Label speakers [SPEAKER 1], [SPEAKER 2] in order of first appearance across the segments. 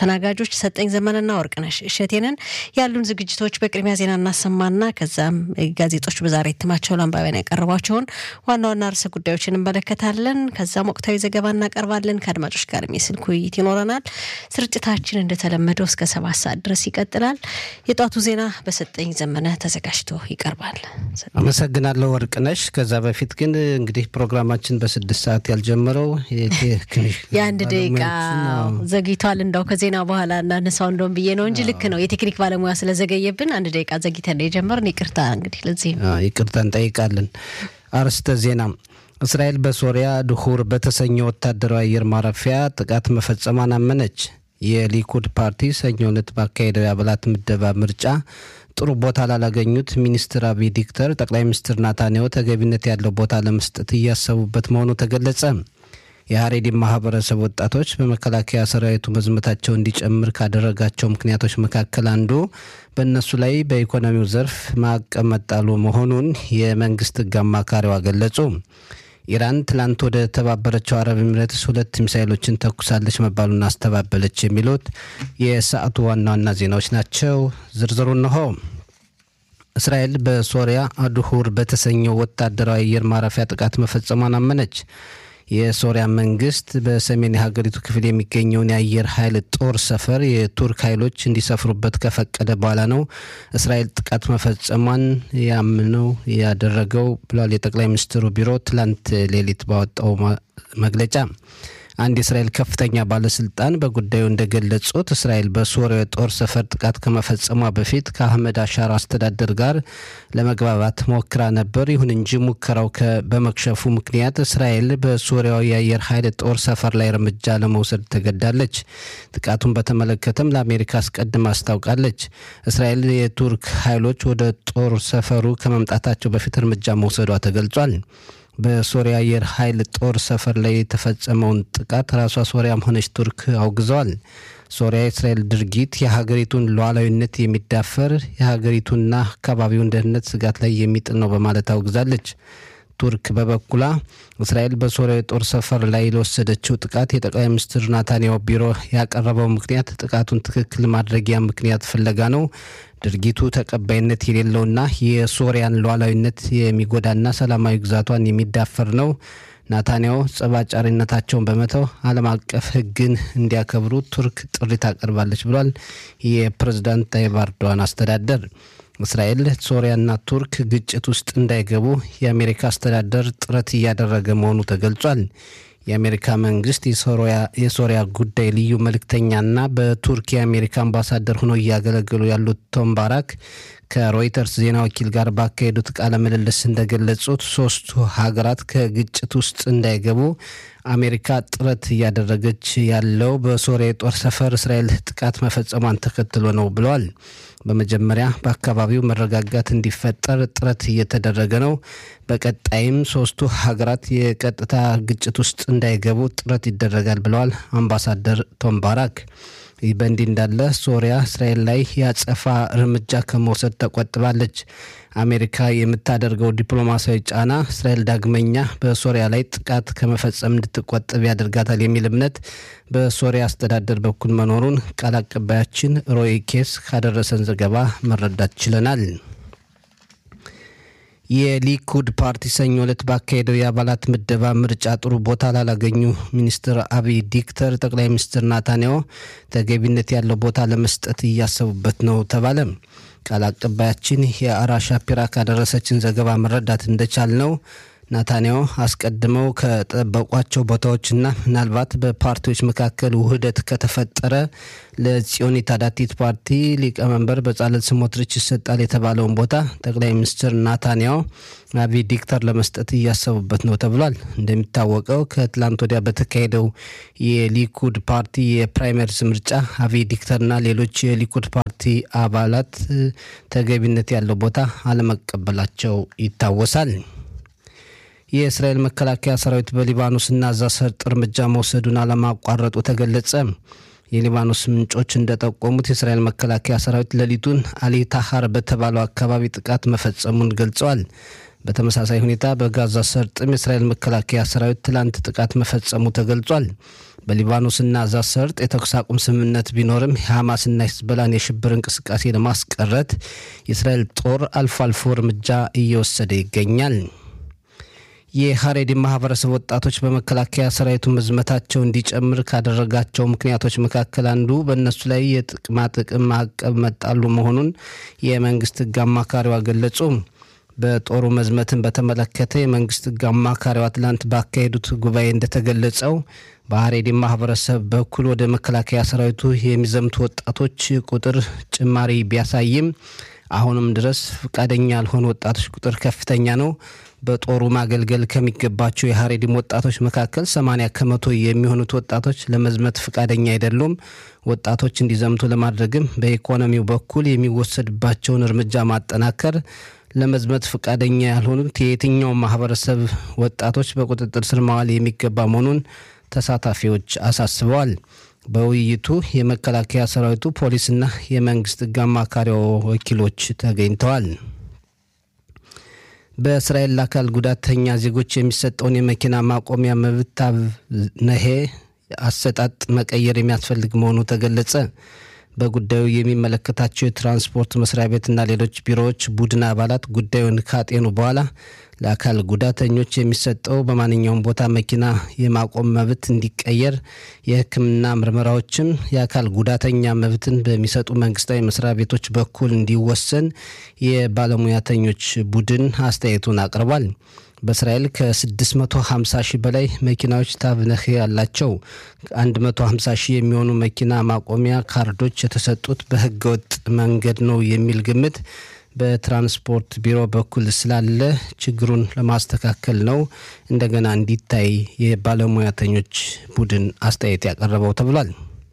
[SPEAKER 1] አስተናጋጆች ሰጠኝ ዘመንና ወርቅነሽ እሸቴንን። ያሉን ዝግጅቶች በቅድሚያ ዜና እናሰማና ከዛም ጋዜጦች በዛሬ እትማቸው ለአንባቢያን ያቀረቧቸውን ዋና ዋና ርዕሰ ጉዳዮች እንመለከታለን። ከዛም ወቅታዊ ዘገባ እናቀርባለን። ከአድማጮች ጋር የስልክ ውይይት ይኖረናል። ስርጭታችን እንደተለመደው እስከ ሰባት ሰዓት ድረስ ይቀጥላል። የጧቱ ዜና በሰጠኝ ዘመነ ተዘጋጅቶ ይቀርባል።
[SPEAKER 2] አመሰግናለሁ ወርቅነሽ። ከዛ በፊት ግን እንግዲህ ፕሮግራማችን በስድስት ሰዓት ያልጀመረው
[SPEAKER 1] የአንድ ደቂቃ ዘግይቷል። እንዳው ከዜና በኋላ እናነሳው እንደውም ብዬ ነው እንጂ ልክ ነው። የቴክኒክ ባለሙያ ስለዘገየብን አንድ ደቂቃ ዘግይተን ነው የጀመርን። ይቅርታ እንግዲህ ለዚህ
[SPEAKER 2] ይቅርታ እንጠይቃለን። አርዕስተ ዜና እስራኤል በሶሪያ ድሁር በተሰኘ ወታደራዊ አየር ማረፊያ ጥቃት መፈጸሟን አመነች። የሊኩድ ፓርቲ ሰኞ ዕለት ባካሄደው የአባላት ምደባ ምርጫ ጥሩ ቦታ ላላገኙት ሚኒስትር አብይ ዲክተር ጠቅላይ ሚኒስትር ናታንያሁ ተገቢነት ያለው ቦታ ለመስጠት እያሰቡበት መሆኑ ተገለጸ። የሀሬዲን ማህበረሰብ ወጣቶች በመከላከያ ሰራዊቱ መዝመታቸው እንዲጨምር ካደረጋቸው ምክንያቶች መካከል አንዱ በእነሱ ላይ በኢኮኖሚው ዘርፍ ማዕቀብ መጣሉ መሆኑን የመንግስት ሕግ አማካሪዋ ገለጹ። ኢራን ትላንት ወደ ተባበረችው አረብ ኤሚሬትስ ሁለት ሚሳይሎችን ተኩሳለች መባሉን አስተባበለች። የሚሉት የሰዓቱ ዋና ዋና ዜናዎች ናቸው። ዝርዝሩ እንሆ። እስራኤል በሶሪያ አድሁር በተሰኘው ወታደራዊ አየር ማረፊያ ጥቃት መፈጸሟን አመነች። የሶሪያ መንግስት በሰሜን የሀገሪቱ ክፍል የሚገኘውን የአየር ኃይል ጦር ሰፈር የቱርክ ኃይሎች እንዲሰፍሩበት ከፈቀደ በኋላ ነው እስራኤል ጥቃት መፈጸሟን ያምነው ያደረገው ብሏል የጠቅላይ ሚኒስትሩ ቢሮ ትላንት ሌሊት ባወጣው መግለጫ። አንድ የእስራኤል ከፍተኛ ባለስልጣን በጉዳዩ እንደገለጹት እስራኤል በሶሪያ የጦር ሰፈር ጥቃት ከመፈጸሟ በፊት ከአህመድ አሻር አስተዳደር ጋር ለመግባባት ሞክራ ነበር። ይሁን እንጂ ሙከራው በመክሸፉ ምክንያት እስራኤል በሶሪያው የአየር ኃይል ጦር ሰፈር ላይ እርምጃ ለመውሰድ ተገዳለች። ጥቃቱን በተመለከተም ለአሜሪካ አስቀድማ አስታውቃለች። እስራኤል የቱርክ ኃይሎች ወደ ጦር ሰፈሩ ከመምጣታቸው በፊት እርምጃ መውሰዷ ተገልጿል። በሶሪያ አየር ኃይል ጦር ሰፈር ላይ የተፈጸመውን ጥቃት ራሷ ሶሪያም ሆነች ቱርክ አውግዘዋል። ሶሪያ የእስራኤል ድርጊት የሀገሪቱን ሉዓላዊነት የሚዳፈር የሀገሪቱንና አካባቢውን ደህንነት ስጋት ላይ የሚጥል ነው በማለት አውግዛለች። ቱርክ በበኩላ እስራኤል በሶሪያ የጦር ሰፈር ላይ ለወሰደችው ጥቃት የጠቅላይ ሚኒስትር ናታንያሁ ቢሮ ያቀረበው ምክንያት ጥቃቱን ትክክል ማድረጊያ ምክንያት ፍለጋ ነው። ድርጊቱ ተቀባይነት የሌለውና የሶሪያን ሉዓላዊነት የሚጎዳና ሰላማዊ ግዛቷን የሚዳፈር ነው። ናታንያሁ ጸባጫሪነታቸውን በመተው ዓለም አቀፍ ሕግን እንዲያከብሩ ቱርክ ጥሪ ታቀርባለች ብሏል የፕሬዝዳንት ታይብ ኤርዶዋን አስተዳደር። እስራኤል ሶሪያና ቱርክ ግጭት ውስጥ እንዳይገቡ የአሜሪካ አስተዳደር ጥረት እያደረገ መሆኑ ተገልጿል። የአሜሪካ መንግስት የሶሪያ ጉዳይ ልዩ መልእክተኛና በቱርክ የአሜሪካ አምባሳደር ሆነው እያገለገሉ ያሉት ቶም ባራክ ከሮይተርስ ዜና ወኪል ጋር ባካሄዱት ቃለ ምልልስ እንደገለጹት ሶስቱ ሀገራት ከግጭት ውስጥ እንዳይገቡ አሜሪካ ጥረት እያደረገች ያለው በሶሪያ የጦር ሰፈር እስራኤል ጥቃት መፈጸሟን ተከትሎ ነው ብለዋል። በመጀመሪያ በአካባቢው መረጋጋት እንዲፈጠር ጥረት እየተደረገ ነው። በቀጣይም ሶስቱ ሀገራት የቀጥታ ግጭት ውስጥ እንዳይገቡ ጥረት ይደረጋል ብለዋል አምባሳደር ቶም ባራክ። ይህ በእንዲህ እንዳለ ሶሪያ እስራኤል ላይ የአጸፋ እርምጃ ከመውሰድ ተቆጥባለች። አሜሪካ የምታደርገው ዲፕሎማሲያዊ ጫና እስራኤል ዳግመኛ በሶሪያ ላይ ጥቃት ከመፈጸም እንድትቆጠብ ያደርጋታል የሚል እምነት በሶሪያ አስተዳደር በኩል መኖሩን ቃል አቀባያችን ሮይ ኬስ ካደረሰን ዘገባ መረዳት ችለናል። የሊኩድ ፓርቲ ሰኞ ዕለት ባካሄደው የአባላት ምደባ ምርጫ ጥሩ ቦታ ላላገኙ ሚኒስትር አብይ ዲክተር ጠቅላይ ሚኒስትር ናታንያሁ ተገቢነት ያለው ቦታ ለመስጠት እያሰቡበት ነው ተባለ። ቃል አቀባያችን የአራ ሻፒራ ካደረሰችን ዘገባ መረዳት እንደቻል ነው ናታንያሁ አስቀድመው ከጠበቋቸው ቦታዎችና ምናልባት በፓርቲዎች መካከል ውህደት ከተፈጠረ ለጽዮን ታዳቲት ፓርቲ ሊቀመንበር በጻለት ስሞትሪች ይሰጣል የተባለውን ቦታ ጠቅላይ ሚኒስትር ናታንያሁ አብይ ዲክተር ለመስጠት እያሰቡበት ነው ተብሏል። እንደሚታወቀው ከትላንት ወዲያ በተካሄደው የሊኩድ ፓርቲ የፕራይመሪስ ምርጫ አብይ ዲክተርና ሌሎች የሊኩድ ፓርቲ አባላት ተገቢነት ያለው ቦታ አለመቀበላቸው ይታወሳል። የእስራኤል መከላከያ ሰራዊት በሊባኖስና ጋዛ ሰርጥ እርምጃ መውሰዱን አለማቋረጡ ተገለጸ። የሊባኖስ ምንጮች እንደጠቆሙት የእስራኤል መከላከያ ሰራዊት ሌሊቱን አሊ ታሃር በተባለው አካባቢ ጥቃት መፈጸሙን ገልጸዋል። በተመሳሳይ ሁኔታ በጋዛ ሰርጥም የእስራኤል መከላከያ ሰራዊት ትላንት ጥቃት መፈጸሙ ተገልጿል። በሊባኖስና ጋዛ ሰርጥ የተኩስ አቁም ስምምነት ቢኖርም የሐማስና ሂዝቦላን የሽብር እንቅስቃሴ ለማስቀረት የእስራኤል ጦር አልፎ አልፎ እርምጃ እየወሰደ ይገኛል። የሀሬዲ ማህበረሰብ ወጣቶች በመከላከያ ሰራዊቱ መዝመታቸው እንዲጨምር ካደረጋቸው ምክንያቶች መካከል አንዱ በእነሱ ላይ የጥቅማ ጥቅም ማዕቀብ መጣሉ መሆኑን የመንግስት ህግ አማካሪዋ ገለጹ። በጦሩ መዝመትን በተመለከተ የመንግስት ህግ አማካሪዋ ትላንት ባካሄዱት ጉባኤ እንደተገለጸው በሀሬዲ ማህበረሰብ በኩል ወደ መከላከያ ሰራዊቱ የሚዘምቱ ወጣቶች ቁጥር ጭማሪ ቢያሳይም አሁንም ድረስ ፈቃደኛ ያልሆኑ ወጣቶች ቁጥር ከፍተኛ ነው። በጦሩ ማገልገል ከሚገባቸው የሀሬዲም ወጣቶች መካከል 80 ከመቶ የሚሆኑት ወጣቶች ለመዝመት ፈቃደኛ አይደሉም። ወጣቶች እንዲዘምቱ ለማድረግም በኢኮኖሚው በኩል የሚወሰድባቸውን እርምጃ ማጠናከር ለመዝመት ፈቃደኛ ያልሆኑት የየትኛው ማህበረሰብ ወጣቶች በቁጥጥር ስር ማዋል የሚገባ መሆኑን ተሳታፊዎች አሳስበዋል። በውይይቱ የመከላከያ ሰራዊቱ ፖሊስና የመንግስት ህግ አማካሪ ወኪሎች ተገኝተዋል። በእስራኤል ለአካል ጉዳተኛ ዜጎች የሚሰጠውን የመኪና ማቆሚያ መብት ነሄ አሰጣጥ መቀየር የሚያስፈልግ መሆኑ ተገለጸ። በጉዳዩ የሚመለከታቸው የትራንስፖርት መስሪያ ቤትና ሌሎች ቢሮዎች ቡድን አባላት ጉዳዩን ካጤኑ በኋላ ለአካል ጉዳተኞች የሚሰጠው በማንኛውም ቦታ መኪና የማቆም መብት እንዲቀየር፣ የሕክምና ምርመራዎችም የአካል ጉዳተኛ መብትን በሚሰጡ መንግስታዊ መስሪያ ቤቶች በኩል እንዲወሰን የባለሙያተኞች ቡድን አስተያየቱን አቅርቧል። በእስራኤል ከ650 ሺህ በላይ መኪናዎች ታብነህ ያላቸው 150 ሺህ የሚሆኑ መኪና ማቆሚያ ካርዶች የተሰጡት በህገወጥ መንገድ ነው የሚል ግምት በትራንስፖርት ቢሮ በኩል ስላለ ችግሩን ለማስተካከል ነው እንደገና እንዲታይ የባለሙያተኞች ቡድን አስተያየት ያቀረበው ተብሏል።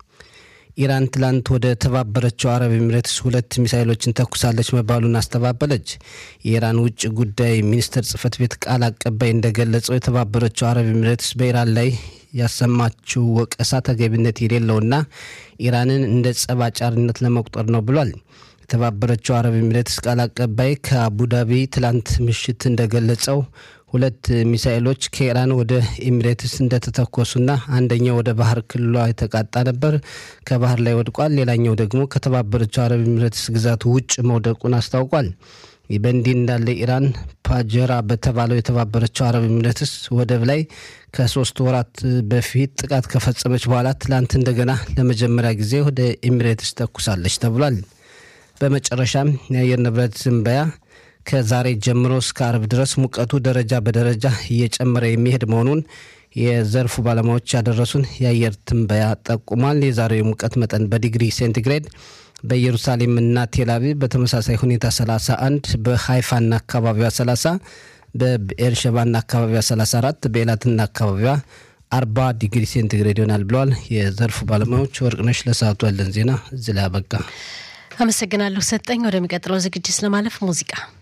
[SPEAKER 2] ኢራን ትላንት ወደ ተባበረችው አረብ ኤሚሬትስ ሁለት ሚሳይሎችን ተኩሳለች መባሉን አስተባበለች። የኢራን ውጭ ጉዳይ ሚኒስቴር ጽህፈት ቤት ቃል አቀባይ እንደገለጸው የተባበረችው አረብ ኤሚሬትስ በኢራን ላይ ያሰማችው ወቀሳ ተገቢነት የሌለውና ኢራንን እንደ ጸብ አጫሪነት ለመቁጠር ነው ብሏል። የተባበረችው አረብ ኤሚሬትስ ቃል አቀባይ ከአቡዳቢ ትላንት ምሽት እንደገለጸው ሁለት ሚሳኤሎች ከኢራን ወደ ኤሚሬትስ እንደተተኮሱና አንደኛው ወደ ባህር ክልሏ የተቃጣ ነበር፣ ከባህር ላይ ወድቋል። ሌላኛው ደግሞ ከተባበረችው አረብ ኤሚሬትስ ግዛት ውጭ መውደቁን አስታውቋል። ይህ በእንዲህ እንዳለ ኢራን ፓጀራ በተባለው የተባበረችው አረብ ኤሚሬትስ ወደብ ላይ ከሶስት ወራት በፊት ጥቃት ከፈጸመች በኋላ ትላንት እንደገና ለመጀመሪያ ጊዜ ወደ ኤሚሬትስ ተኩሳለች ተብሏል። በመጨረሻም የአየር ንብረት ትንበያ ከዛሬ ጀምሮ እስከ አርብ ድረስ ሙቀቱ ደረጃ በደረጃ እየጨመረ የሚሄድ መሆኑን የዘርፉ ባለሙያዎች ያደረሱን የአየር ትንበያ ጠቁሟል። የዛሬው የሙቀት መጠን በዲግሪ ሴንቲግሬድ በኢየሩሳሌምና ቴልአቪቭ በተመሳሳይ ሁኔታ 31፣ በሃይፋና አካባቢዋ 30፣ በኤርሸባና አካባቢዋ 34፣ በኤላትና አካባቢዋ 40 ዲግሪ ሴንቲግሬድ ይሆናል ብለዋል የዘርፉ ባለሙያዎች። ወርቅነሽ ለሰዓቱ ያለን ዜና እዚህ ላይ አበቃ።
[SPEAKER 1] አመሰግናለሁ ሰጠኝ። ወደሚቀጥለው ዝግጅት ለማለፍ ሙዚቃ